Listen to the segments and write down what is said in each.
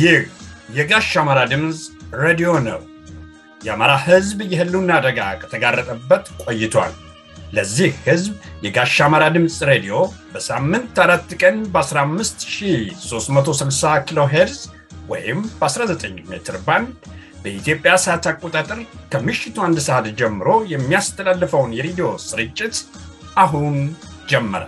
ይህ የጋሽ አማራ ድምፅ ሬዲዮ ነው። የአማራ ሕዝብ የህልውና አደጋ ከተጋረጠበት ቆይቷል። ለዚህ ሕዝብ የጋሽ አማራ ድምፅ ሬዲዮ በሳምንት አራት ቀን በ15360 ኪሎ ሄርዝ ወይም በ19 ሜትር ባንድ በኢትዮጵያ ሰዓት አቆጣጠር ከምሽቱ አንድ ሰዓት ጀምሮ የሚያስተላልፈውን የሬዲዮ ስርጭት አሁን ጀመረ።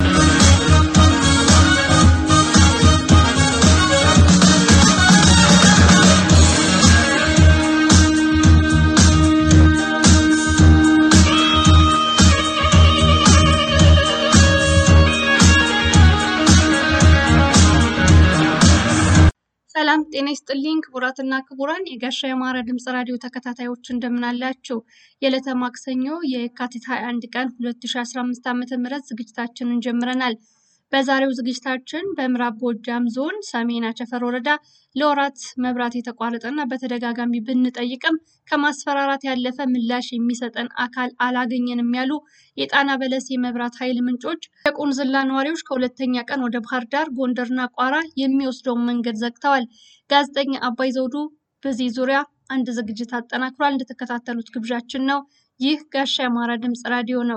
ሰላም ጤና ይስጥልኝ ክቡራትና ክቡራን የጋሻ የአማራ ድምፅ ራዲዮ ተከታታዮች እንደምናላችሁ። የዕለተ ማክሰኞ የካቲት 21 ቀን 2015 ዓ ም ዝግጅታችንን ጀምረናል። በዛሬው ዝግጅታችን በምዕራብ ጎጃም ዞን ሰሜን አቸፈር ወረዳ ለወራት መብራት የተቋረጠና በተደጋጋሚ ብንጠይቅም ከማስፈራራት ያለፈ ምላሽ የሚሰጠን አካል አላገኘንም ያሉ የጣና በለስ የመብራት ኃይል ምንጮች የቁንዝላ ነዋሪዎች ከሁለተኛ ቀን ወደ ባህር ዳር፣ ጎንደርና ቋራ የሚወስደውን መንገድ ዘግተዋል። ጋዜጠኛ አባይ ዘውዱ በዚህ ዙሪያ አንድ ዝግጅት አጠናክሯል። እንድትከታተሉት ግብዣችን ነው። ይህ ጋሻ የአማራ ድምፅ ራዲዮ ነው።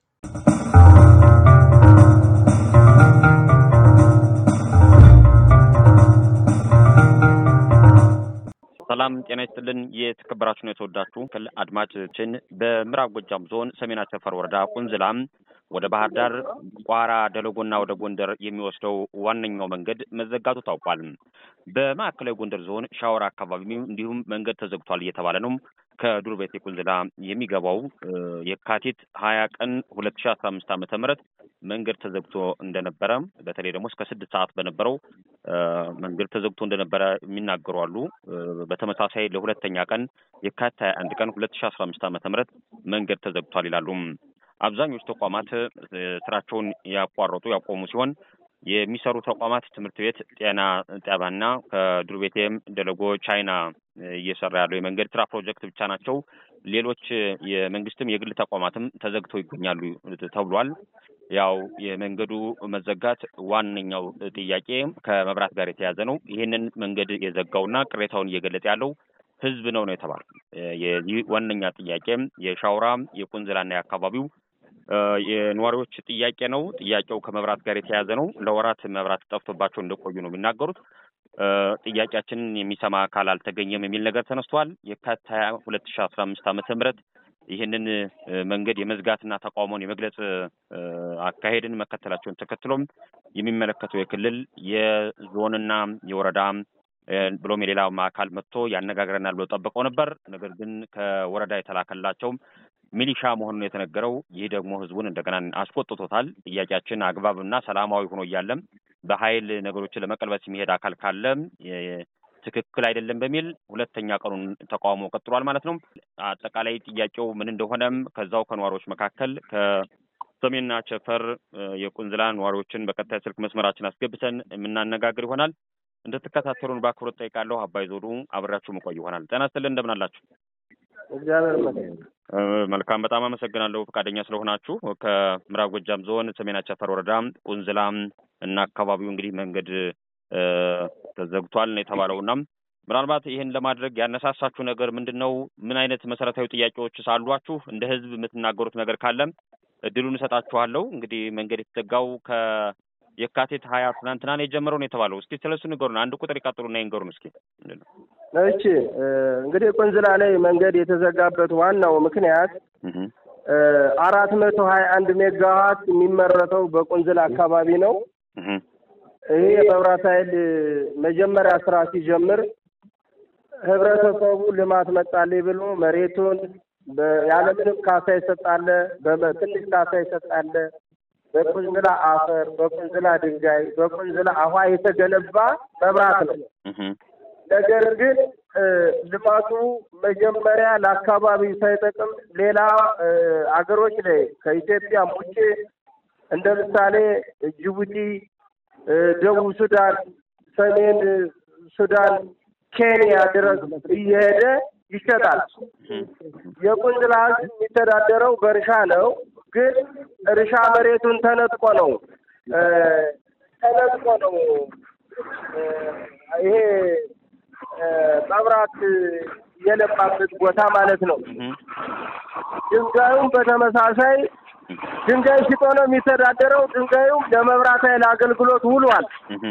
ሰላም ጤና ይስጥልን። የተከበራችሁ ነው የተወዳችሁ ክል አድማጮችን በምዕራብ ጎጃም ዞን ሰሜን አቸፈር ወረዳ ቁንዝላም ወደ ባህር ዳር፣ ቋራ፣ ደለጎና ወደ ጎንደር የሚወስደው ዋነኛው መንገድ መዘጋቱ ታውቋል። በማዕከላዊ ጎንደር ዞን ሻወር አካባቢ እንዲሁም መንገድ ተዘግቷል እየተባለ ነው። ከዱር ቤቴ ቁንዝላ የሚገባው የካቲት ሀያ ቀን ሁለት ሺ አስራ አምስት ዓመተ ምህረት መንገድ ተዘግቶ እንደነበረ በተለይ ደግሞ እስከ ስድስት ሰዓት በነበረው መንገድ ተዘግቶ እንደነበረ የሚናገሩ አሉ። በተመሳሳይ ለሁለተኛ ቀን የካቲት ሀያ አንድ ቀን ሁለት ሺ አስራ አምስት ዓመተ ምህረት መንገድ ተዘግቷል ይላሉ። አብዛኞቹ ተቋማት ስራቸውን ያቋረጡ ያቆሙ ሲሆን የሚሰሩ ተቋማት ትምህርት ቤት፣ ጤና ጣቢያና ከዱር ቤቴም ደለጎ ቻይና እየሰራ ያለው የመንገድ ስራ ፕሮጀክት ብቻ ናቸው። ሌሎች የመንግስትም የግል ተቋማትም ተዘግተው ይገኛሉ ተብሏል። ያው የመንገዱ መዘጋት ዋነኛው ጥያቄ ከመብራት ጋር የተያዘ ነው። ይህንን መንገድ የዘጋውና ቅሬታውን እየገለጸ ያለው ህዝብ ነው ነው የተባለው። የዚህ ዋነኛ ጥያቄም የሻውራ የቁንዝላና የአካባቢው የነዋሪዎች ጥያቄ ነው። ጥያቄው ከመብራት ጋር የተያዘ ነው። ለወራት መብራት ጠፍቶባቸው እንደቆዩ ነው የሚናገሩት። ጥያቄያችንን የሚሰማ አካል አልተገኘም የሚል ነገር ተነስቷል። የካቲት ሀያ ሁለት ሺ አስራ አምስት ዓመተ ምህረት ይህንን መንገድ የመዝጋትና ተቃውሞን የመግለጽ አካሄድን መከተላቸውን ተከትሎም የሚመለከተው የክልል የዞንና የወረዳ ብሎም የሌላ አካል መጥቶ ያነጋግረናል ብሎ ጠብቀው ነበር። ነገር ግን ከወረዳ የተላከላቸውም ሚሊሻ መሆኑን የተነገረው ይህ ደግሞ ህዝቡን እንደገና አስቆጥቶታል። ጥያቄያችን አግባብና ሰላማዊ ሆኖ እያለም በኃይል ነገሮችን ለመቀልበስ የሚሄድ አካል ካለ ትክክል አይደለም በሚል ሁለተኛ ቀኑን ተቃውሞ ቀጥሏል ማለት ነው። አጠቃላይ ጥያቄው ምን እንደሆነም ከዛው ከነዋሪዎች መካከል ከሰሜንና ቸፈር የቁንዝላ ነዋሪዎችን በቀጣይ ስልክ መስመራችን አስገብተን የምናነጋግር ይሆናል። እንድትከታተሉን በአክብሮት ጠይቃለሁ። አባይ ዞዱ አብሬያችሁ መቆይ ይሆናል። ጤና ይስጥልን፣ እንደምን አላችሁ? እግዚአብሔር ይመስገን። መልካም፣ በጣም አመሰግናለሁ ፈቃደኛ ስለሆናችሁ። ከምዕራብ ጎጃም ዞን ሰሜን አቸፈር ወረዳ ቁንዝላ እና አካባቢው እንግዲህ መንገድ ተዘግቷል ነው የተባለውና ምናልባት ይህን ለማድረግ ያነሳሳችሁ ነገር ምንድን ነው? ምን አይነት መሰረታዊ ጥያቄዎች ሳሏችሁ? እንደ ህዝብ የምትናገሩት ነገር ካለም እድሉን እሰጣችኋለሁ። እንግዲህ መንገድ የተዘጋው ከየካቲት ሀያ ትናንትና ነው የጀመረው ነው የተባለው። እስኪ ስለሱ ንገሩን። አንድ ቁጥር ይቀጥሉና ይንገሩን እስኪ። እሺ እንግዲህ ቁንዝላ ላይ መንገድ የተዘጋበት ዋናው ምክንያት አራት መቶ ሀያ አንድ ሜጋዋት የሚመረተው በቁንዝላ አካባቢ ነው። ይሄ የመብራት ኃይል መጀመሪያ ስራ ሲጀምር ህብረተሰቡ ልማት መጣልኝ ብሎ መሬቱን ያለምንም ካሳ ይሰጣለ፣ በትንሽ ካሳ ይሰጣለ። በቁንዝላ አፈር፣ በቁንዝላ ድንጋይ፣ በቁንዝላ አኋ የተገነባ መብራት ነው። ነገር ግን ልማቱ መጀመሪያ ለአካባቢው ሳይጠቅም ሌላ አገሮች ላይ ከኢትዮጵያም ውጭ እንደ ምሳሌ ጅቡቲ፣ ደቡብ ሱዳን፣ ሰሜን ሱዳን፣ ኬንያ ድረስ እየሄደ ይሸጣል። የቁንዝላ ህዝብ የሚተዳደረው በእርሻ ነው። ግን እርሻ መሬቱን ተነጥቆ ነው ተነጥቆ ነው ይሄ ልማት የለማበት ቦታ ማለት ነው። ድንጋዩም በተመሳሳይ ድንጋይ ሽጦ ነው የሚተዳደረው። ድንጋዩም ለመብራት ኃይል አገልግሎት ውሏል።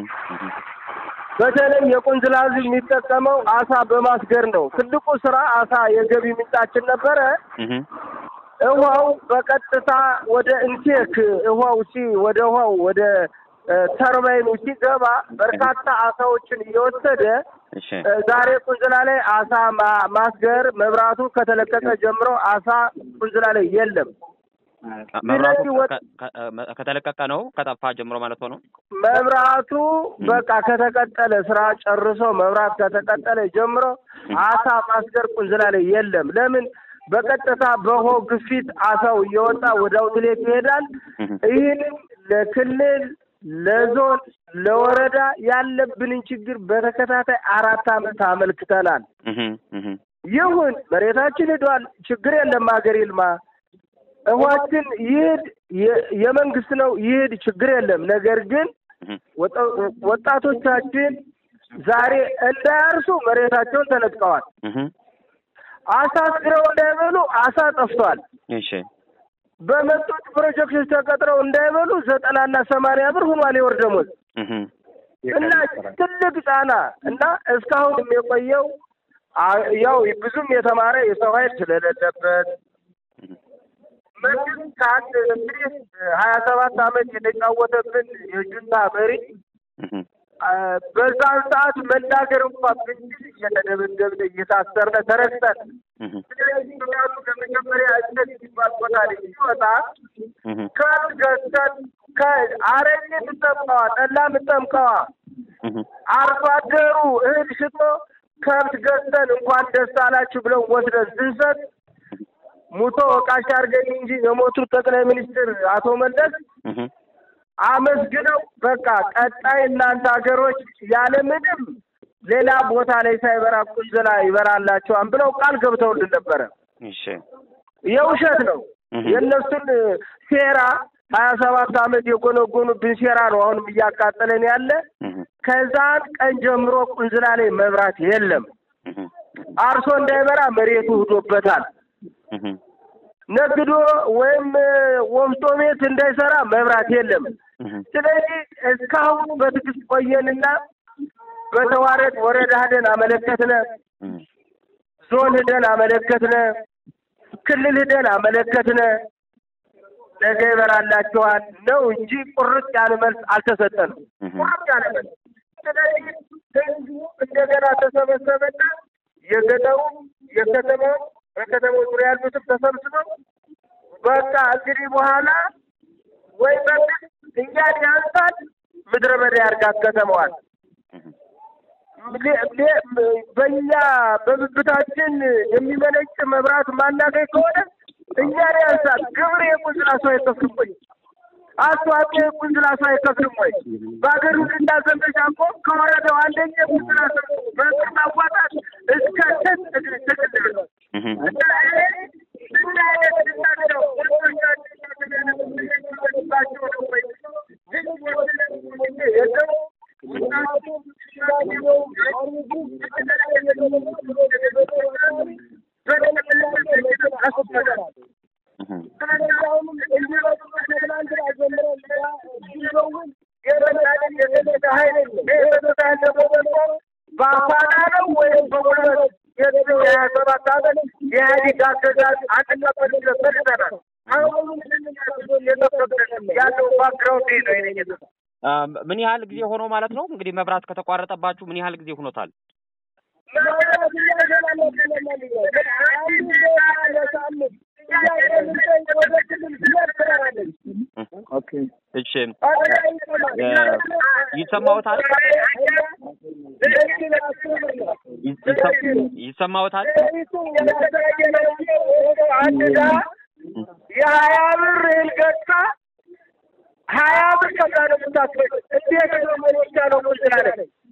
በተለይ የቁንዝላ ሕዝብ የሚጠቀመው አሳ በማስገር ነው። ትልቁ ስራ አሳ የገቢ ምንጫችን ነበረ። ውሃው በቀጥታ ወደ ኢንቴክ ውሃው ሲ ወደ ውሃው ወደ ተርባይኑ ሲገባ በርካታ አሳዎችን እየወሰደ ዛሬ ቁንዝላ ላይ አሳ ማስገር መብራቱ ከተለቀቀ ጀምሮ አሳ ቁንዝላ ላይ የለም። መብራቱ ከተለቀቀ ነው ከጠፋ ጀምሮ ማለት ነው። መብራቱ በቃ ከተቀጠለ ስራ ጨርሶ መብራት ከተቀጠለ ጀምሮ አሳ ማስገር ቁንዝላ ላይ የለም። ለምን? በቀጥታ በሆ ግፊት አሳው እየወጣ ወደ አውትሌት ይሄዳል። ይህንም ለክልል ለዞን ለወረዳ ያለብንን ችግር በተከታታይ አራት ዓመት አመልክተናል። ይሁን መሬታችን ሄዷል፣ ችግር የለም፣ ሀገር ይልማ፣ እዋችን ይሄድ የመንግስት ነው ይሄድ፣ ችግር የለም። ነገር ግን ወጣቶቻችን ዛሬ እንዳያርሱ መሬታቸውን ተነጥቀዋል። አሳ አስግረው እንዳይበሉ አሳ ጠፍቷል። እሺ በመጡት ፕሮጀክቶች ተቀጥረው እንዳይበሉ ዘጠናና ሰማንያ ብር ሆኗል የወር ደሞዝ እና ትልቅ ጫና እና እስካሁን የቆየው ያው ብዙም የተማረ የሰው ኃይል ስለሌለበት መንግስት ከአንድ እንግዲህ ሀያ ሰባት ዓመት የተጫወተብን የጁንታ መሪ በዛን ሰዓት መናገር እንኳን ብንችል እየተደበደብን እየታሰርን ተረግጠን ስለዚህ ምክንያቱ ለመጀመሪያ እነት ሲባል ቦታ ላይ ሲወጣ ከብት ገዝተን ከአረቄ ምጠምቀዋ ጠላ ምጠምቀዋ አርሶ አደሩ እህል ሽጦ ከብት ገዝተን እንኳን ደስ አላችሁ ብለው ወስደን ስንሰጥ ሙቶ ወቃሽ አድርገኝ እንጂ የሞቱት ጠቅላይ ሚኒስትር አቶ መለስ አመስግነው በቃ ቀጣይ እናንተ ሀገሮች ያለምንም ሌላ ቦታ ላይ ሳይበራ ቁንዝላ ይበራላቸዋል ብለው ቃል ገብተውልን ነበረ። የውሸት ነው። የእነሱን ሴራ ሀያ ሰባት ዓመት የጎነጎኑብን ሴራ ነው አሁንም እያቃጠለን ያለ። ከዛን ቀን ጀምሮ ቁንዝላ ላይ መብራት የለም። አርሶ እንዳይበራ መሬቱ ህዶበታል። ነግዶ ወይም ወፍጮ ቤት እንዳይሰራ መብራት የለም። ስለዚህ እስካሁን በትዕግስት ቆየንና በተዋረድ ወረዳ ሄደን አመለከትነ፣ ዞን ሄደን አመለከትነ፣ ክልል ሄደን አመለከትነ። ነገ ይበራላቸዋል ነው እንጂ ቁርጥ ያለ መልስ አልተሰጠንም። ቁርጥ ያለ መልስ። ስለዚህ ህዝቡ እንደገና ተሰበሰበና የገጠሩ የከተማው በከተማው ዙሪያ ያሉትም ተሰብስበው በቃ እንግዲህ በኋላ ወይ መንግስት እኛን ያንሳል፣ ምድረ በዳ ያርጋት ከተማዋል። በእኛ በብብታችን የሚመነጭ መብራት ማናገኝ ከሆነ እኛን ያንሳል። ግብር የቁንዝላ ሰው አይከፍልም ወይ? አስተዋጽኦ የቁንዝላ ሰው አይከፍልም ወይ? በሀገር ሁሉና ዘመቻ እኮ ከወረደው አንደኛ የቁንዝላ ሰው በቅር ማዋጣት እስከ ስት ትግል ነው እና ምን አይነት ድናቸው ወንዶቻቸው ነው ወይ የለው በአፋና ነው ወይም በጉልበት የሀያ ሰባት ዓመት የኢህአዴግ አገዛዝ አንቀበል ፈልገናል። አሁን ያለው ባክግራውንድ ነው ይነ ምን ያህል ጊዜ ሆኖ ማለት ነው? እንግዲህ መብራት ከተቋረጠባችሁ ምን ያህል ጊዜ ሆኖታል? እሺ፣ ይሰማዎታል? ይሰማዎታል? አንድ ጋ የሀያ ብር እህል ገዝታ ሀያ ብር ከዛ ነው የምታስበው። እንዴት ነው መኖቻ ነው ቁል ስላለ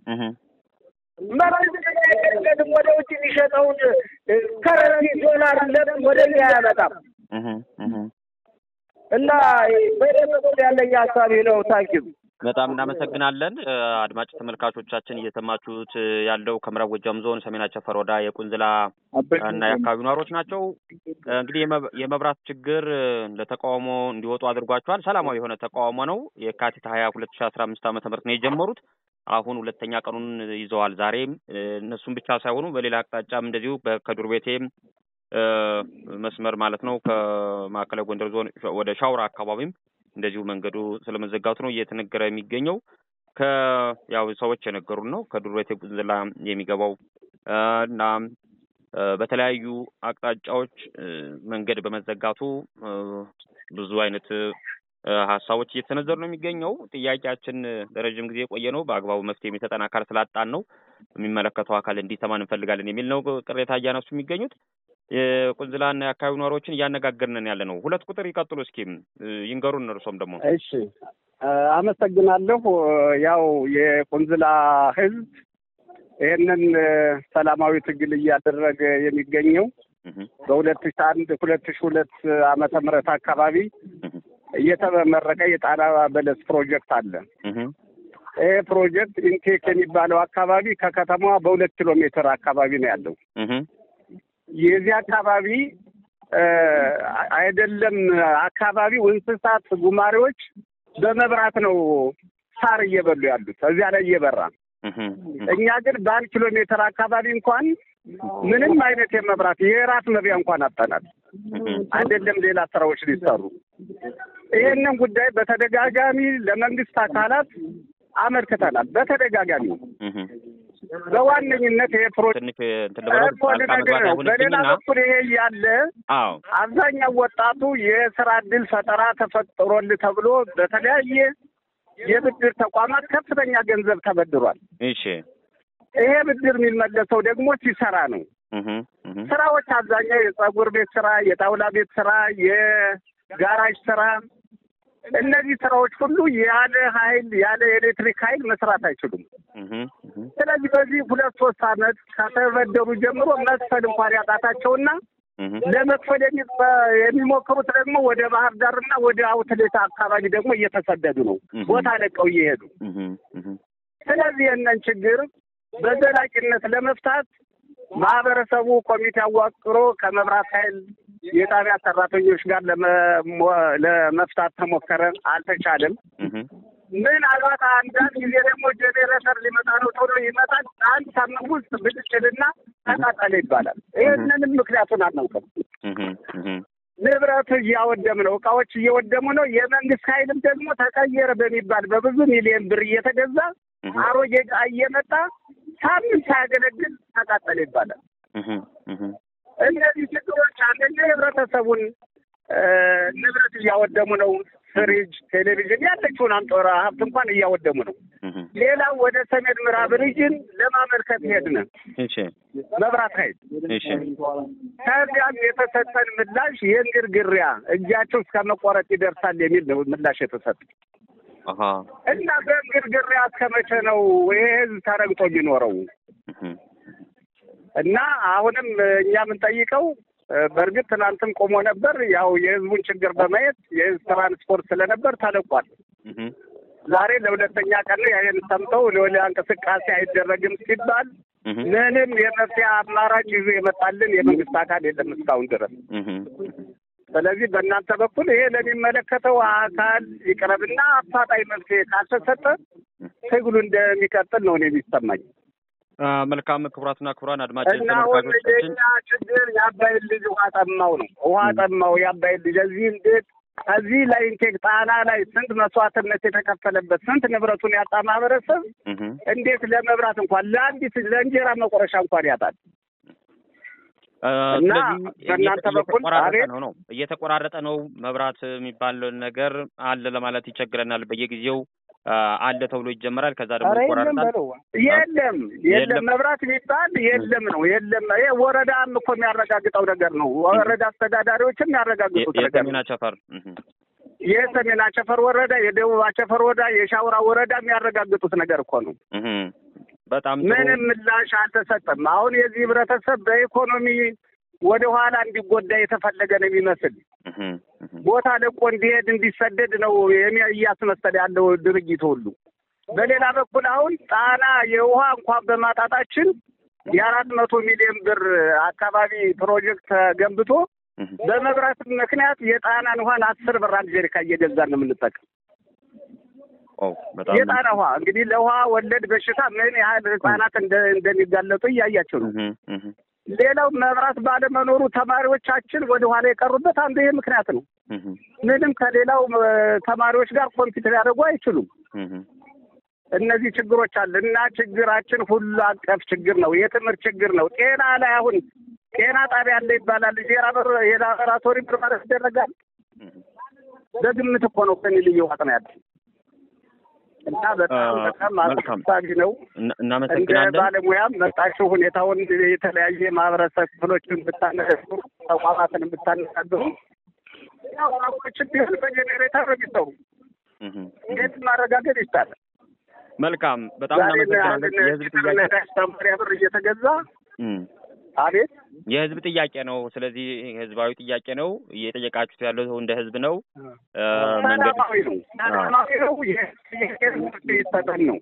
መንግስት ወደ ውጭ የሚሸጠውን ከረንሲ ዶላር ለምን ወደ እኛ አያመጣም? እና በደመቆ ያለኝ ሀሳቢ ነው። ታንኪዩ በጣም እናመሰግናለን። አድማጭ ተመልካቾቻችን እየሰማችሁት ያለው ከምዕራብ ጎጃም ዞን ሰሜን አቸፈር ወረዳ የቁንዝላ እና የአካባቢው ነዋሪዎች ናቸው። እንግዲህ የመብራት ችግር ለተቃውሞ እንዲወጡ አድርጓቸዋል። ሰላማዊ የሆነ ተቃውሞ ነው። የካቲት ሀያ ሁለት ሺ አስራ አምስት ዓመተ ምህረት ነው የጀመሩት። አሁን ሁለተኛ ቀኑን ይዘዋል። ዛሬም እነሱም ብቻ ሳይሆኑ በሌላ አቅጣጫም እንደዚሁ ከዱር ቤቴም መስመር ማለት ነው ከማዕከላዊ ጎንደር ዞን ወደ ሻውራ አካባቢም እንደዚሁ መንገዱ ስለመዘጋቱ ነው እየተነገረ የሚገኘው። ከያው ሰዎች የነገሩን ነው ከዱር ቤቴ ቁንዝላ የሚገባው እና በተለያዩ አቅጣጫዎች መንገድ በመዘጋቱ ብዙ አይነት ሀሳቦች እየተሰነዘሩ ነው የሚገኘው። ጥያቄያችን ለረዥም ጊዜ የቆየ ነው። በአግባቡ መፍትሄ የሚሰጠን አካል ስላጣን ነው የሚመለከተው አካል እንዲሰማን እንፈልጋለን የሚል ነው ቅሬታ እያነሱ የሚገኙት። የቁንዝላና የአካባቢው ነዋሪዎችን እያነጋገርንን ያለ ነው። ሁለት ቁጥር ይቀጥሉ እስኪ ይንገሩን። እርሶም ደግሞ እሺ፣ አመሰግናለሁ። ያው የቁንዝላ ሕዝብ ይህንን ሰላማዊ ትግል እያደረገ የሚገኘው በሁለት ሺ አንድ ሁለት ሺ ሁለት ዓመተ ምህረት አካባቢ እየተመረቀ የጣና በለስ ፕሮጀክት አለ። ይህ ፕሮጀክት ኢንቴክ የሚባለው አካባቢ ከከተማዋ በሁለት ኪሎ ሜትር አካባቢ ነው ያለው። የዚህ አካባቢ አይደለም አካባቢው እንስሳት ጉማሬዎች በመብራት ነው ሳር እየበሉ ያሉት እዚያ ላይ እየበራ እኛ ግን በአንድ ኪሎ ሜትር አካባቢ እንኳን ምንም አይነት የመብራት የራት መብያ እንኳን አጠናል። አይደለም ሌላ ስራዎች ሊሰሩ ይህንን ጉዳይ በተደጋጋሚ ለመንግስት አካላት አመልክተናል። በተደጋጋሚ በዋነኝነት ይሄ ፕሮጀክት ነው። በሌላ በኩል ይሄ እያለ አብዛኛው ወጣቱ የስራ እድል ፈጠራ ተፈጥሮል ተብሎ በተለያየ የብድር ተቋማት ከፍተኛ ገንዘብ ተበድሯል። እሺ ይሄ ብድር የሚመለሰው ደግሞ ሲሰራ ነው። ስራዎች አብዛኛው የጸጉር ቤት ስራ፣ የጣውላ ቤት ስራ፣ የጋራጅ ስራ እነዚህ ስራዎች ሁሉ ያለ ኃይል ያለ ኤሌክትሪክ ኃይል መስራት አይችሉም። ስለዚህ በዚህ ሁለት ሶስት አመት ከተበደሩ ጀምሮ መክፈል እንኳን ያቃታቸውና ለመክፈል የሚሞክሩት ደግሞ ወደ ባህር ዳርና ወደ አውትሌት አካባቢ ደግሞ እየተሰደዱ ነው፣ ቦታ ለቀው እየሄዱ ስለዚህ የነን ችግር በዘላቂነት ለመፍታት ማህበረሰቡ ኮሚቴ አዋቅሮ ከመብራት ኃይል የጣቢያ ሰራተኞች ጋር ለመፍታት ተሞከረ፣ አልተቻለም። ምናልባት አንዳንድ ጊዜ ደግሞ ጄኔሬተር ሊመጣ ነው ተብሎ ይመጣል። አንድ ሳምንት ውስጥ ብልጭልና ተቃጠለ ይባላል። ይህንንም ምክንያቱን አናውቅም። ንብረት እያወደም ነው፣ እቃዎች እየወደሙ ነው። የመንግስት ኃይልም ደግሞ ተቀየረ በሚባል በብዙ ሚሊዮን ብር እየተገዛ አሮጌ ዕቃ እየመጣ ሳምንት ሳያገለግል ተቃጠለ ይባላል። እነዚህ ችግሮች አንደኛ የህብረተሰቡን ንብረት እያወደሙ ነው። ፍሪጅ፣ ቴሌቪዥን ያለችውን አንጦራ ሀብት እንኳን እያወደሙ ነው። ሌላው ወደ ሰሜን ምዕራብ ሪጅን ለማመልከት ሄድን መብራት ኃይል ከዚያም የተሰጠን ምላሽ የእንግርግሪያ እጃቸው እስከ መቆረጥ ይደርሳል የሚል ነው ምላሽ የተሰጠ እና በእንግርግሪያ እስከ መቼ ነው ይሄ ህዝብ ተረግጦ የሚኖረው? እና አሁንም እኛ የምንጠይቀው በእርግጥ ትናንትም ቆሞ ነበር። ያው የህዝቡን ችግር በማየት የህዝብ ትራንስፖርት ስለነበር ተለቋል። ዛሬ ለሁለተኛ ቀን ነው ይህን ሰምተው ለወሊያ እንቅስቃሴ አይደረግም ሲባል ምንም የመፍትሄ አማራጭ ይዞ የመጣልን የመንግስት አካል የለም እስካሁን ድረስ። ስለዚህ በእናንተ በኩል ይሄ ለሚመለከተው አካል ይቅረብና አፋጣኝ መፍትሄ ካልተሰጠ ትግሉ እንደሚቀጥል ነው እኔ የሚሰማኝ። መልካም ክቡራትና ክቡራን አድማጭ እና ወንጀኛ ችግር የአባይን ልጅ ውሃ ጠማው ነው። ውሃ ጠማው የአባይን ልጅ እዚህ እንዴት ከዚህ ላይ ኢንቴክ ጣና ላይ ስንት መስዋዕትነት የተከፈለበት ስንት ንብረቱን ያጣ ማህበረሰብ እንዴት ለመብራት እንኳን ለአንዲት ለእንጀራ መቆረሻ እንኳን ያጣል? እና በእናንተ በኩል ነው ነው እየተቆራረጠ ነው መብራት የሚባል ነገር አለ ለማለት ይቸግረናል። በየጊዜው አለ ተብሎ ይጀመራል። ከዛ ደግሞ ይቆራረጣል። የለም የለም መብራት የሚባል የለም ነው የለም። ይሄ ወረዳም እኮ የሚያረጋግጠው ነገር ነው። ወረዳ አስተዳዳሪዎችም የሚያረጋግጡት ነገር ነው። የሰሜን አቸፈር የሰሜን አቸፈር ወረዳ፣ የደቡብ አቸፈር ወረዳ፣ የሻውራ ወረዳ የሚያረጋግጡት ነገር እኮ ነው። በጣም ምንም ምላሽ አልተሰጠም። አሁን የዚህ ህብረተሰብ በኢኮኖሚ ወደ ኋላ እንዲጎዳ የተፈለገ ነው የሚመስል ቦታ ለቆ እንዲሄድ እንዲሰደድ ነው እያስመሰለ ያለው ድርጊት ሁሉ። በሌላ በኩል አሁን ጣና የውሃ እንኳን በማጣታችን የአራት መቶ ሚሊዮን ብር አካባቢ ፕሮጀክት ተገንብቶ በመብራት ምክንያት የጣናን ውሃን አስር ብር አንድ ጀሪካ እየገዛን ነው የምንጠቀም። የጣና ውሃ እንግዲህ ለውሃ ወለድ በሽታ ምን ያህል ህጻናት እንደሚጋለጡ እያያቸው ነው። ሌላው መብራት ባለመኖሩ ተማሪዎቻችን ወደ ኋላ የቀሩበት አንዱ ይሄ ምክንያት ነው። ምንም ከሌላው ተማሪዎች ጋር ኮምፒውተር ያደርጉ አይችሉም። እነዚህ ችግሮች አለ እና ችግራችን ሁሉ አቀፍ ችግር ነው። የትምህርት ችግር ነው። ጤና ላይ አሁን ጤና ጣቢያ አለ ይባላል። የላቦራቶሪ ምርመራ ይደረጋል። በግምት እኮ ነው ከኔ ልዩ ዋጥ ነው ያለ እና በጣም በጣም አሳሳቢ ነው። እንደ ባለሙያም መጣችሁ ሁኔታውን የተለያየ ማህበረሰብ ክፍሎችን ብታነጋግሩ፣ ተቋማትን ብታነጋግሩ ያው አቆችን ቢሆን በጄኔሬተር ነው የሚሰሩ እንዴት ማረጋገጥ ይቻላል? መልካም በጣም እናመሰግናለን። የህዝብ ጥያቄ አስተማሪያ ብር እየተገዛ አቤት የህዝብ ጥያቄ ነው። ስለዚህ ህዝባዊ ጥያቄ ነው። እየጠየቃችሁት ያለው እንደ ህዝብ ነው። ሰላማዊ ነው። ሰላማዊ ነው። ይሰጠን ነው።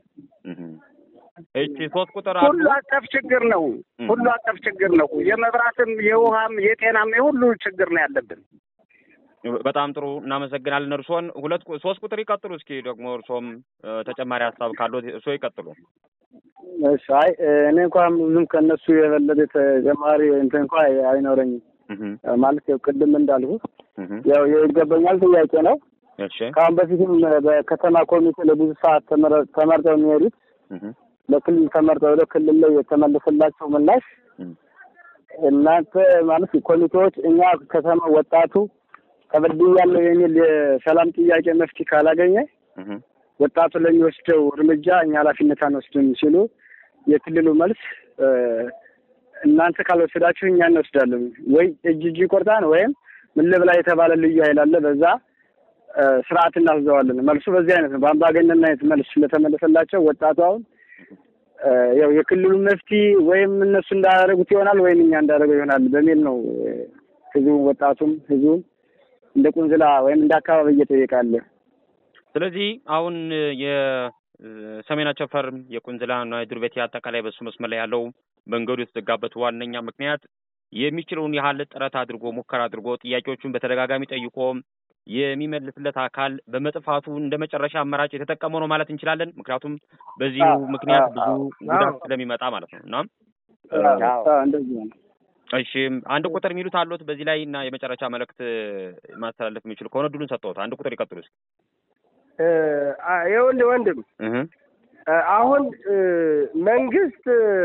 እቺ ሶስት ቁጥር ሁሉ አቀፍ ችግር ነው። ሁሉ አቀፍ ችግር ነው። የመብራትም፣ የውሃም፣ የጤናም የሁሉ ችግር ነው ያለብን። በጣም ጥሩ እናመሰግናለን። እርሶን ሁለት ሶስት ቁጥር ይቀጥሉ። እስኪ ደግሞ እርሶም ተጨማሪ ሀሳብ ካለው እርሶ ይቀጥሉ። እሺ። አይ እኔ እንኳን ብዙም ከእነሱ የበለጠ ተጨማሪ እንትን እንኳ አይኖረኝም። ማለት ያው ቅድም እንዳልኩት ያው የይገባኛል ጥያቄ ነው። እሺ። ከአሁን በፊትም በከተማ ኮሚቴ ለብዙ ሰዓት ተመርጠው የሚሄዱት ለክልል ተመርጠው ወደ ክልል ላይ የተመለሰላቸው ምላሽ እናንተ ማለት ኮሚቴዎች እኛ ከተማ ወጣቱ ተበድያለሁ የሚል የሰላም ጥያቄ መፍትሄ ካላገኘ ወጣቱ ለሚወስደው እርምጃ እኛ ኃላፊነት አንወስድም ሲሉ የክልሉ መልስ እናንተ ካልወሰዳችሁ እኛ እንወስዳለን ወይ እጅ እጅ ይቆርጣን ወይም ምን ልብላ የተባለ ልዩ ኃይል አለ በዛ ስርዓት እናስዘዋለን። መልሱ በዚህ አይነት ነው። በአምባገነን አይነት መልስ ስለተመለሰላቸው ወጣቱ አሁን ያው የክልሉ መፍትሄ ወይም እነሱ እንዳደረጉት ይሆናል ወይም እኛ እንዳደረገው ይሆናል በሚል ነው ህዝቡም ወጣቱም ህዝቡም እንደ ቁንዝላ ወይም እንደ አካባቢ እየጠየቃለ። ስለዚህ አሁን የሰሜን አቸፈር የቁንዝላ እና የዱር ቤቴ አጠቃላይ በሱ መስመር ላይ ያለው መንገዱ የተዘጋበት ዋነኛ ምክንያት የሚችለውን ያህል ጥረት አድርጎ ሙከራ አድርጎ ጥያቄዎቹን በተደጋጋሚ ጠይቆ የሚመልስለት አካል በመጥፋቱ እንደ መጨረሻ አማራጭ የተጠቀመው ነው ማለት እንችላለን። ምክንያቱም በዚሁ ምክንያት ብዙ ጉዳት ስለሚመጣ ማለት ነው እና እንደዚህ ነው። እሺ አንድ ቁጥር የሚሉት አሉት በዚህ ላይ እና የመጨረሻ መልእክት ማስተላለፍ የሚችሉ ከሆነ ድሉን ሰጠሁት። አንድ ቁጥር ይቀጥሉ እስኪ። ይኸውልህ ወንድም አሁን መንግስት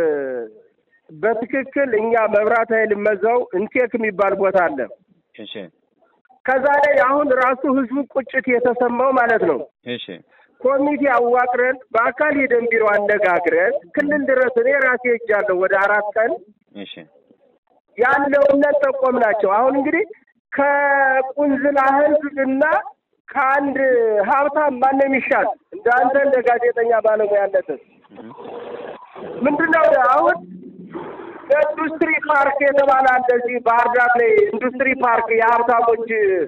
በትክክል እኛ መብራት ኃይል መዛው እንቴክ የሚባል ቦታ አለ። እሺ ከዛ ላይ አሁን ራሱ ህዝቡ ቁጭት የተሰማው ማለት ነው። እሺ ኮሚቴ አዋቅረን በአካል ሄደን ቢሮ አነጋግረን ክልል ድረስ እኔ ራሴ ሄጃለሁ ወደ አራት ቀን እሺ ያለውን ጠቆም ናቸው። አሁን እንግዲህ ከቁንዝላ ህዝብ እና ከአንድ ሀብታም ማነው የሚሻል? እንደ አንተ እንደ ጋዜጠኛ ባለሙያነት ምንድነው አሁን ኢንዱስትሪ ፓርክ የተባለ አለ እዚህ ባህር ዳር ላይ ኢንዱስትሪ ፓርክ የሀብታሞች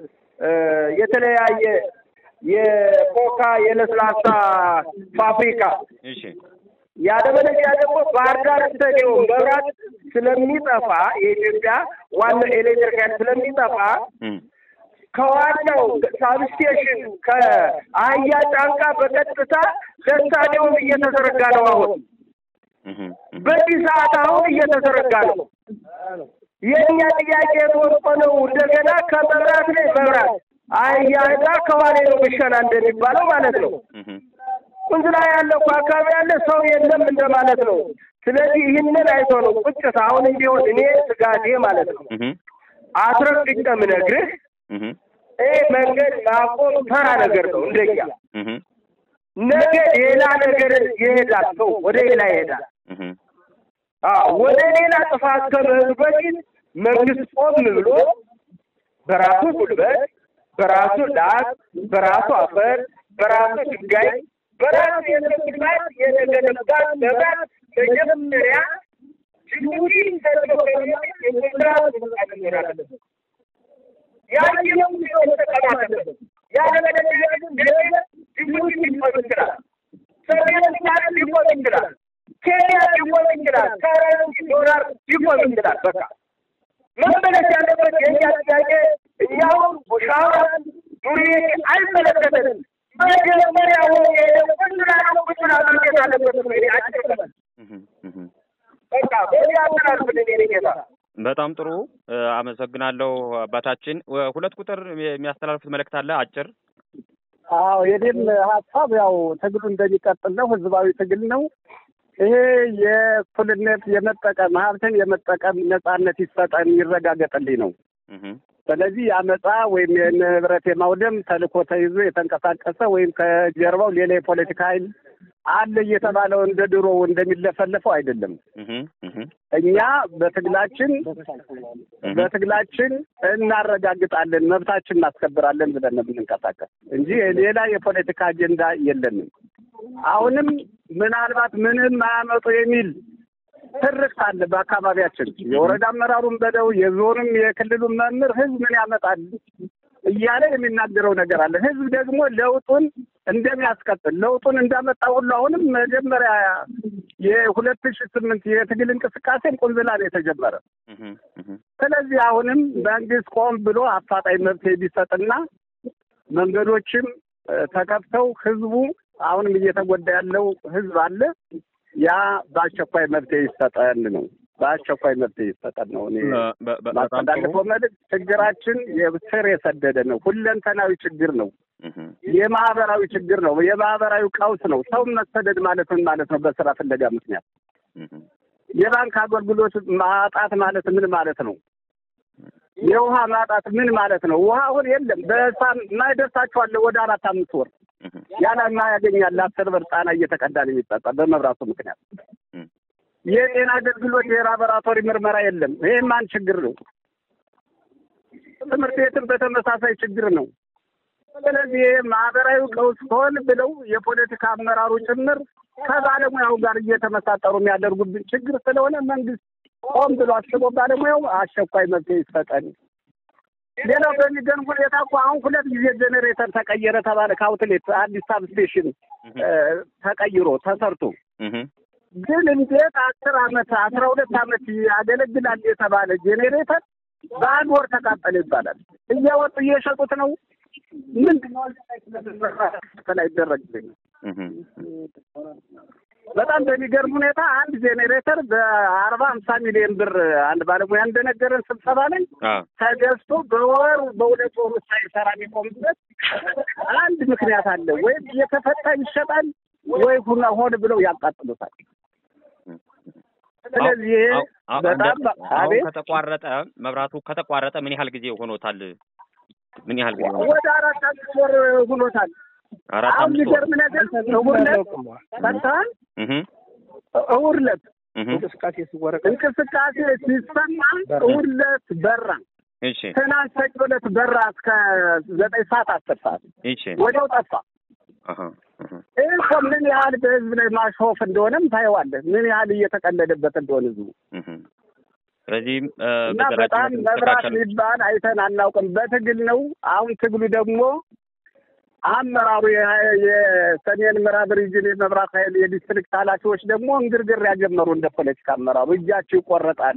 የተለያየ የኮካ የለስላሳ ፋብሪካ እሺ ያለበለዚያ ደግሞ ባህር ዳር ስታዲየም መብራት ስለሚጠፋ የኢትዮጵያ ዋናው ኤሌክትሪክ ኃይል ስለሚጠፋ ከዋናው ሳብስቴሽን ከአህያ ጫንቃ በቀጥታ ለስታዲየም እየተዘረጋ ነው። አሁን በዚህ ሰዓት አሁን እየተዘረጋ ነው። የእኛ ጥያቄ ተወርቆ ነው እንደገና ከመብራት ላይ መብራት አህያ ዳ ከኋላ ነው ብሸና እንደሚባለው ማለት ነው። ቁንዝላ ያለው አካባቢ ያለ ሰው የለም እንደማለት ነው። ስለዚህ ይህንን አይቶ ነው ቁጭት አሁንም ቢሆን እኔ ስጋቴ ማለት ነው አስረግጬ የምነግርህ ይህ መንገድ ማቆም ተራ ነገር ነው። እንደኛ ነገ ሌላ ነገር ይሄዳል። ሰው ወደ ሌላ ይሄዳል። ወደ ሌላ ጥፋት ከመሄዱ በፊት መንግስት ቆም ብሎ በራሱ ጉልበት፣ በራሱ ዳስ፣ በራሱ አፈር፣ በራሱ ድንጋይ፣ በራሱ የተግባት የተገነባት መብራት መጀመሪያ ጅቡቲ መሆን አለበት። ያየው ሰው መጠቀም አለበት። ያለበለዚያ ግን ነገ ጅቡቲ ሊቆም ይችላል፣ ሰሜን ሱዳን ሊቆም ይችላል፣ ኬንያ ሊቆም ይችላል፣ ከረንሲ ዶላር ሊቆም ይችላል። በቃ መመለስ ያለበት የእኛ ጥያቄ እኛውን ሻዋን ዱሬ አይመለከተንም። መጀመሪያ ሆ ቁንጅና ነው ቁንጅና ማግኘት አለበት ነው እኔ አጭር በል በቃ በሌላ ተናልፍልን የኔ ጌታ በጣም ጥሩ አመሰግናለሁ አባታችን። ሁለት ቁጥር የሚያስተላልፉት መልእክት አለ አጭር። አዎ የኔም ሀሳብ ያው ትግሉ እንደሚቀጥል ነው። ህዝባዊ ትግል ነው። ይሄ የእኩልነት የመጠቀም ሀብትን የመጠቀም ነጻነት ይሰጠን ይረጋገጥልኝ ነው። ስለዚህ የአመፃ ወይም የንብረት የማውደም ተልእኮ ተይዞ የተንቀሳቀሰ ወይም ከጀርባው ሌላ የፖለቲካ ኃይል አለ እየተባለው እንደ ድሮ እንደሚለፈለፈው አይደለም። እኛ በትግላችን በትግላችን እናረጋግጣለን፣ መብታችን እናስከብራለን ብለን ነው የምንንቀሳቀስ እንጂ ሌላ የፖለቲካ አጀንዳ የለንም። አሁንም ምናልባት ምንም አያመጡ የሚል ትርክት አለ በአካባቢያችን። የወረዳ አመራሩን በለው የዞኑም የክልሉም መምህር ህዝብ ምን ያመጣል እያለ የሚናገረው ነገር አለ። ህዝብ ደግሞ ለውጡን እንደሚያስቀጥል ለውጡን እንዳመጣ ሁሉ አሁንም መጀመሪያ የሁለት ሺህ ስምንት የትግል እንቅስቃሴን ቁንዝላ ነው የተጀመረ። ስለዚህ አሁንም መንግስት ቆም ብሎ አፋጣኝ መፍትሄ ቢሰጥና መንገዶችም ተከፍተው ህዝቡ አሁንም እየተጎዳ ያለው ህዝብ አለ ያ በአስቸኳይ መፍትሄ ይሰጠን ነው። በአስቸኳይ መፍትሄ ይሰጠን ነው። እኔ ማስተላልፈው መልዕክት ችግራችን ስር የሰደደ ነው። ሁለንተናዊ ችግር ነው። የማህበራዊ ችግር ነው። የማህበራዊ ቀውስ ነው። ሰው መሰደድ ማለት ምን ማለት ነው? በስራ ፍለጋ ምክንያት የባንክ አገልግሎት ማጣት ማለት ምን ማለት ነው? የውሃ ማጣት ምን ማለት ነው? ውሃ አሁን የለም። በሳም ማይደርሳቸዋለ ወደ አራት አምስት ወር ያላማ ያገኛል። አስር ብር ጣና እየተቀዳ ነው የሚጠጣ በመብራቱ ምክንያት። የጤና አገልግሎት የላቦራቶሪ ምርመራ የለም። ይህም አንድ ችግር ነው። ትምህርት ቤትም በተመሳሳይ ችግር ነው። ስለዚህ ማህበራዊ ቀውስ ሆን ብለው የፖለቲካ አመራሩ ጭምር ከባለሙያው ጋር እየተመሳጠሩ የሚያደርጉብን ችግር ስለሆነ መንግስት ቆም ብሎ አስቦ ባለሙያው አስቸኳይ መፍትሄ ይሰጠን። ሌላው በሚገርም ሁኔታ እኮ አሁን ሁለት ጊዜ ጄኔሬተር ተቀየረ ተባለ። ከአውትሌት አዲስ ሳብ ስቴሽን ተቀይሮ ተሰርቶ ግን እንዴት አስር አመት አስራ ሁለት አመት ያገለግላል የተባለ ጄኔሬተር በአንድ ወር ተቃጠለ ይባላል። እያወጡ እየሸጡት ነው። ምንድን ነው ላይ ይደረግልኝ በጣም በሚገርም ሁኔታ አንድ ጄኔሬተር በአርባ ሀምሳ ሚሊዮን ብር አንድ ባለሙያ እንደነገረን ስብሰባ ላይ ተገዝቶ በወሩ በሁለት ወሩ ሳይሰራ የሚቆምበት አንድ ምክንያት አለ። ወይም እየተፈታ ይሸጣል ወይ ሁና ሆን ብለው ያቃጥሉታል። ስለዚህ በጣም አሁን ከተቋረጠ መብራቱ ከተቋረጠ ምን ያህል ጊዜ ሆኖታል? ምን ያህል ጊዜ ወደ አራት አምስት ወር ሆኖታል። አሁን የሚገርም ነገር እሑድ ዕለት ፈታን እሑድ ዕለት እንቅስቃሴ ሲወረቅ እንቅስቃሴ ሲሰማ እሑድ ዕለት በራ። እሺ ትናንት ሰኞ ዕለት በራ እስከ ዘጠኝ ሰዓት አስር ሰዓት እሺ ወዲያው ጠፋ። ይህ እኮ ምን ያህል በህዝብ ላይ ማሾፍ እንደሆነም ታየዋለህ። ምን ያህል እየተቀለደበት እንደሆነ ህዝቡ ስለዚህ እና በጣም መብራት የሚባል አይተን አናውቅም። በትግል ነው። አሁን ትግሉ ደግሞ አመራሩ የሰሜን ምዕራብ ሪጅን የመብራት ኃይል የዲስትሪክት ኃላፊዎች ደግሞ እንግርግር ያጀመሩ እንደ ፖለቲካ አመራሩ እጃቸው ይቆረጣል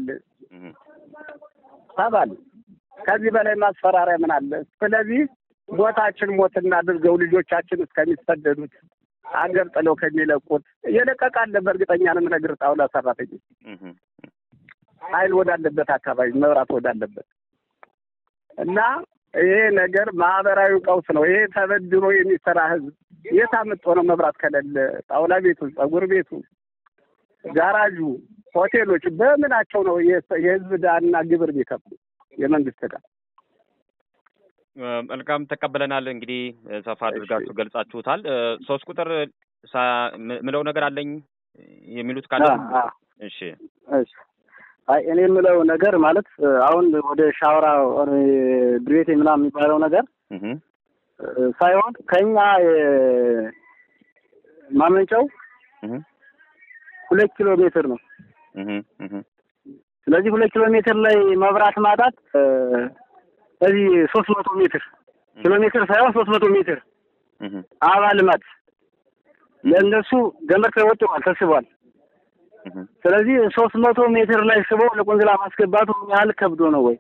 ተባል። ከዚህ በላይ ማስፈራሪያ ምን አለ? ስለዚህ ሞታችን ሞት እናድርገው ልጆቻችን እስከሚሰደዱት አገር ጥለው ከሚለቁት እየለቀቃለ በእርግጠኛ ነው የምነግርህ ጣውላ ሰራተኞች ኃይል ወዳለበት አካባቢ መብራት ወዳለበት እና ይሄ ነገር ማህበራዊ ቀውስ ነው። ይሄ ተበድሮ የሚሰራ ህዝብ የት አምጦ ነው መብራት ከሌለ ጣውላ ቤቱ፣ ጸጉር ቤቱ፣ ጋራዡ፣ ሆቴሎች በምናቸው ነው የህዝብ ዕዳና ግብር ቢከፍሉ የመንግስት ዕዳ? መልካም ተቀበለናል። እንግዲህ ሰፋ አድርጋችሁ ገልጻችሁታል። ሶስት ቁጥር ምለው ነገር አለኝ የሚሉት ካለ እሺ እሺ አይ እኔ የምለው ነገር ማለት አሁን ወደ ሻወራ ብሬቴ ምናምን የሚባለው ነገር ሳይሆን ከኛ ማመንጫው ሁለት ኪሎ ሜትር ነው። ስለዚህ ሁለት ኪሎ ሜትር ላይ መብራት ማጣት እዚህ ሶስት መቶ ሜትር ኪሎ ሜትር ሳይሆን ሶስት መቶ ሜትር አበባ ልማት ለእነሱ ገመድ ተወጥሯል፣ ተስቧል። ስለዚህ ሶስት መቶ ሜትር ላይ ስበው ለቆንስላ ማስገባቱ ምን ያህል ከብዶ ነው ወይ?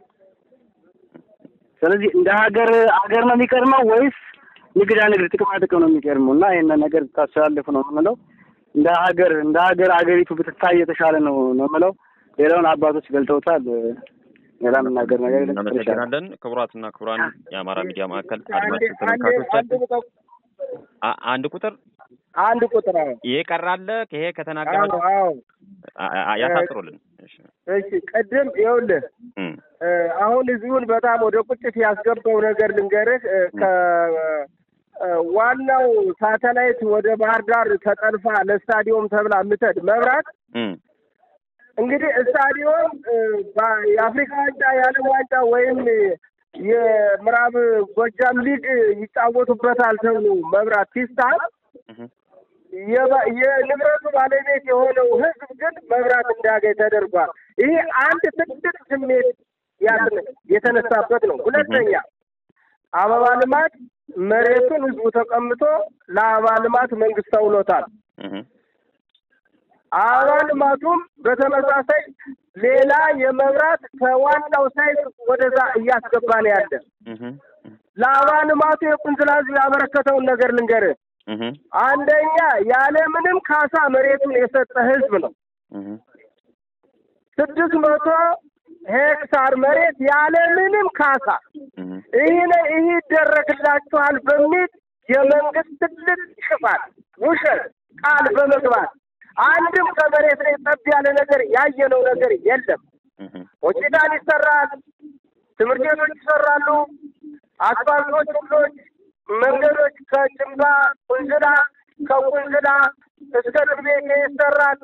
ስለዚህ እንደ ሀገር ሀገር ነው የሚቀድመው ወይስ ንግዳ ንግድ ጥቅማ ጥቅም ነው የሚቀድመው? እና ይህንን ነገር ታስተላልፉ ነው የምንለው። እንደ ሀገር እንደ ሀገር አገሪቱ ብትታይ የተሻለ ነው ነው የምለው። ሌላውን አባቶች ገልጠውታል። ሌላ የምናገር ነገር የለም። እናመሰግናለን። ክቡራትና ክቡራን የአማራ ሚዲያ ማዕከል አድማጭ ተመልካቾቻችን አ- አንድ ቁጥር አንድ ቁጥር አዎ ይሄ ቀራለ ይሄ ከተናገራችሁ አዎ አ- አ- ያሳጥሩልን። እሺ እሺ ቅድም ይኸውልህ እም፣ እ፣ አሁን ህዝቡን በጣም ወደ ቁጭት ያስገባው ነገር ልንገርህ እ፣ ከ እ፣ ዋናው ሳተላይት ወደ ባህር ዳር ተጠልፋ ለስታዲዮም ተብላ የምትሄድ መብራት እም፣ እንግዲህ ስታዲዮም እ፣ በ- የአፍሪካ ዋንጫ የዓለም ዋንጫ ወይም የምዕራብ ጎጃም ሊግ ይጫወቱበታል ተብሎ መብራት ሲስታል እም፣ የባ- የንብረቱ ባለቤት የሆነው ህዝብ ግን መብራት እንዳያገኝ ተደርጓል። ይሄ አንድ ትልቅ ስሜት ያስ- የተነሳበት ነው። ሁለተኛ አበባ ልማት መሬቱን ህዝቡ ተቀምጦ ለአበባ ልማት መንግስት ተውሎታል። እም፣ አበባ ልማቱም በተመሳሳይ ሌላ የመብራት ከዋናው ሳይት ወደዛ እያስገባ ነው ያለ። እም፣ ለአበባ ልማቱ የቁንዝላ ህዝብ ያበረከተውን ነገር ልንገርህ። እም፣ አንደኛ ያለምንም ካሳ መሬቱን የሰጠ ህዝብ ነው። እም፣ ስድስት መቶ ሄክታር መሬት ያለምንም ካሳ እም፣ ይህ ነ- ይህ ይደረግላችኋል በሚል የመንግስት ትልቅ ሽፋን ውሸት ቃል በመግባት አንድም ከመሬት ላይ ጠብ ያለ ነገር ያየነው ነገር የለም። እም፣ ሆስፒታል ይሰራል፣ ትምህርት ቤቶች ይሰራሉ፣ አስፋልቶች፣ ሁሎች፣ መንገዶች ከጭንባ ቁንዝላ፣ ከቁንዝላ እስከ ድርቤቴ ይሰራል።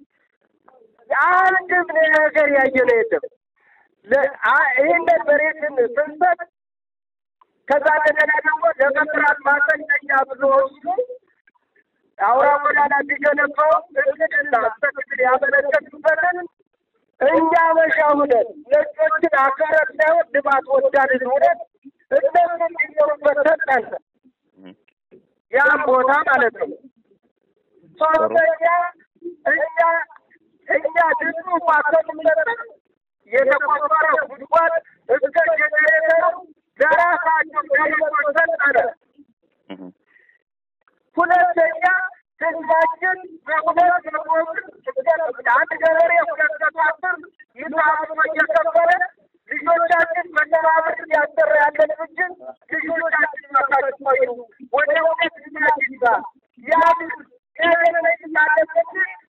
አንድም ነገር ያየነው የለም። ለ- አ- ይህንን መሬትን ስንሰጥ ከዛ እንደገና ደግሞ ለመብራት ማሰልጠኛ ብዙዎቹ አውራ ጎዳና ቢገነባው እቅድና በትክክል ያመለከቱበትን እኛ መሻ ሁነን ነጮችን አከረር ሳይሆን ልማት ወዳድን ሁነን እነሱ እንዲኖሩበት ሰጠን። ያም ቦታ ማለት ነው። ሶስተኛ እኛ እኛ ድሉ ማከምሰጠን የተቆፈረ ጉድጓድ እስከ ጀኔሬተሩ ለራሳቸው ገሪቶች ሰጠነ። እም፣ ሁለተኛ ህዝባችን በሁለት መቶብር አንድ ገበሬ ሁለት መቶ አስር ይዛቱ እየከፈለ ልጆቻችን መተባበር እያሰራ ያለን እንጂ ልጆቻችን ማሳቸው ወደ እውነት ልጃችን ጋር ያን ገበሬ ያለበት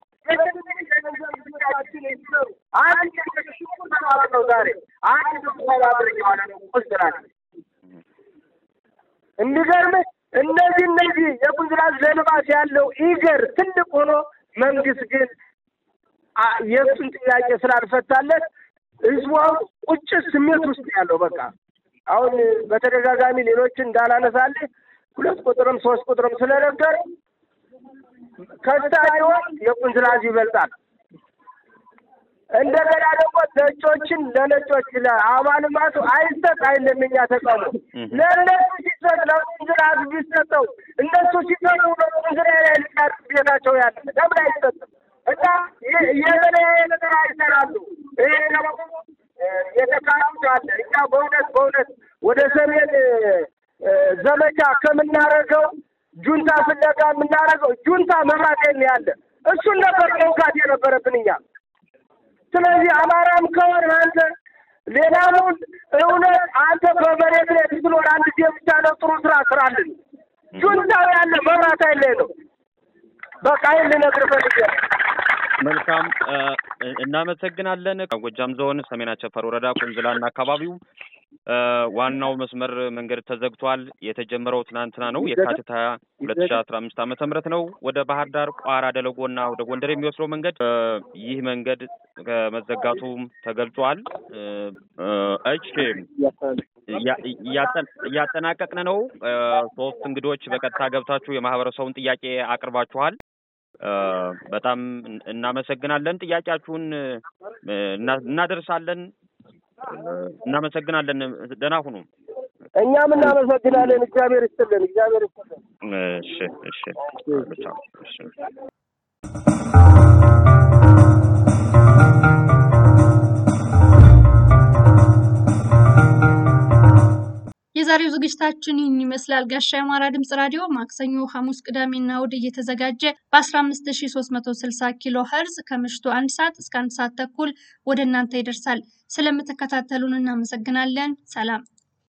አንድ ተባብር ነው ዛሬ አንድ ተባብር እየዋለ ነው ቁስራል የሚገርምህ እነዚህ እነዚህ የቁንዝላ ዘልማት ያለው ኢገር ትልቅ ሆኖ መንግስት ግን አ- የእሱን ጥያቄ ስላልፈታለት ህዝቡ አሁን ቁጭት ስሜት ውስጥ ያለው በቃ አሁን በተደጋጋሚ ሌሎችን እንዳላነሳልህ ሁለት ቁጥርም ሶስት ቁጥርም ስለነበር ከስታዲዮን የቁንዝላ ህዝብ ይበልጣል። እንደገና ደግሞ ነጮችን ለነጮች ለአበባ ልማቱ አይሰጥ አይለም እኛ ተቃውሞ ለእነሱ ሲሰጥ ለቁንዝላ ህዝብ ቢሰጠው እነሱ ሲሰጡ ለቁንዝላ ላይ ልቃት ቤታቸው ያለ ለምን አይሰጥም? እና የ- የበለያየ ነገር አይሰራሉ። ይሄ ደግሞ እ፣ የተካሉት አለ እኛ በእውነት በእውነት ወደ ሰሜን እ፣ ዘመቻ ከምናደርገው ጁንታ ፍለጋ የምናደርገው ጁንታ መብራት የለ ያለ እሱን ነበር መውጋት የነበረብን እኛ። ስለዚህ አማራም ከሆን አንተ ሌላውን እውነት አንተ በመሬት ላይ ስትኖር አንድ ጊዜ ብቻ ነው ጥሩ ስራ ስራልን። ጁንታው ያለ መብራት አይለ ነው። በቃ ይህን ልነግርህ ፈልጌ ነው። መልካም እ፣ እናመሰግናለን። ጎጃም ዞን ሰሜን አቸፈር ወረዳ ቁንዝላና አካባቢው እ፣ ዋናው መስመር መንገድ ተዘግቷል። የተጀመረው ትናንትና ነው የካቲት ሀያ ሁለት ሺ አስራ አምስት ዓመተ ምህረት ነው። ወደ ባህር ዳር፣ ቋራ፣ ደለጎና ወደ ጎንደር የሚወስደው መንገድ እ፣ ይህ መንገድ ከመዘጋቱም ተገልጿል። እ፣ እ፣ እሺ እያ- እያጠን- እያጠናቀቅን ነው። እ፣ ሶስት እንግዶች በቀጥታ ገብታችሁ የማህበረሰቡን ጥያቄ አቅርባችኋል። በጣም እናመሰግናለን። ጥያቄያችሁን እናደርሳለን። እናመሰግናለን። ደህና ሁኑ። እኛም እናመሰግናለን። እግዚአብሔር ይስጥልን። እግዚአብሔር ይስጥልን። እሺ፣ እሺ፣ እሺ። የዛሬው ዝግጅታችን ይህን ይመስላል። ጋሻ የአማራ ድምጽ ራዲዮ ማክሰኞ፣ ሐሙስ፣ ቅዳሜና እሑድ እየተዘጋጀ በ15360 ኪሎ ኸርዝ ከምሽቱ አንድ ሰዓት እስከ አንድ ሰዓት ተኩል ወደ እናንተ ይደርሳል። ስለምትከታተሉን እናመሰግናለን። ሰላም